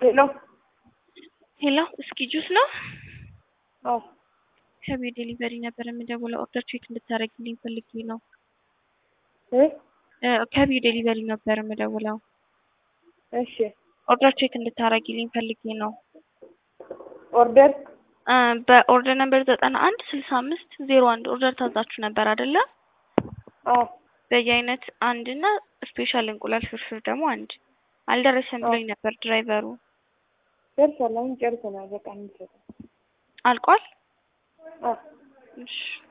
ሄሎ ሄሎ እስኪ ጁስ ነው? አዎ ከቤት ዴሊቨሪ ነበር የምደውለው ኦርደር ቼክ እንድታደርግልኝ ፈልጌ ነው። እ እ ከቤት ዴሊቨሪ ነበር የምደውለው እሺ ኦርደር ቼክ እንድታደርግልኝ ፈልጌ ነው። ኦርደር እ በኦርደር ነበር ዘጠና አንድ ስልሳ አምስት ዜሮ አንድ ኦርደር ታዛችሁ ነበር አይደለ? አዎ በየአይነት አንድ እና ስፔሻል እንቁላል ፍርፍር ደግሞ አንድ አልደረሰም ብሎኝ ነበር ድራይቨሩ። ደርሷል። አሁን ጨርሰናል። በቃ እንሰጣለን። አልቋል? አዎ እሺ